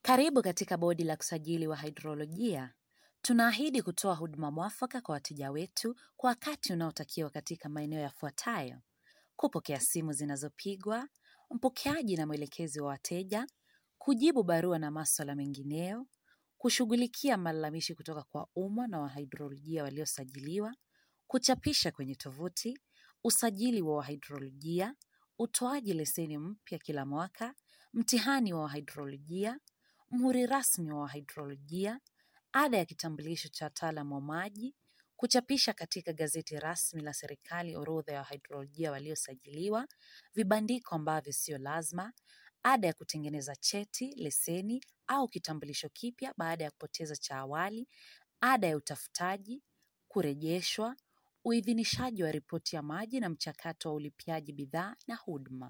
Karibu katika Bodi la Kusajili wa Hidrolojia. Tunaahidi kutoa huduma mwafaka kwa wateja wetu kwa wakati unaotakiwa katika maeneo yafuatayo: kupokea simu zinazopigwa, mpokeaji na mwelekezi wa wateja, kujibu barua na maswala mengineyo, kushughulikia malalamishi kutoka kwa umma na wahidrolojia waliosajiliwa, kuchapisha kwenye tovuti, usajili wa wahidrolojia, utoaji leseni mpya kila mwaka, mtihani wa wahidrolojia, mhuri rasmi wa wahidrolojia, ada ya kitambulisho cha wataalamu wa maji, kuchapisha katika gazeti rasmi la serikali orodha ya wahidrolojia waliosajiliwa, vibandiko ambavyo sio lazima, ada ya kutengeneza cheti, leseni au kitambulisho kipya baada ya kupoteza cha awali, ada ya utafutaji, kurejeshwa, uidhinishaji wa ripoti ya maji na mchakato wa ulipiaji bidhaa na huduma.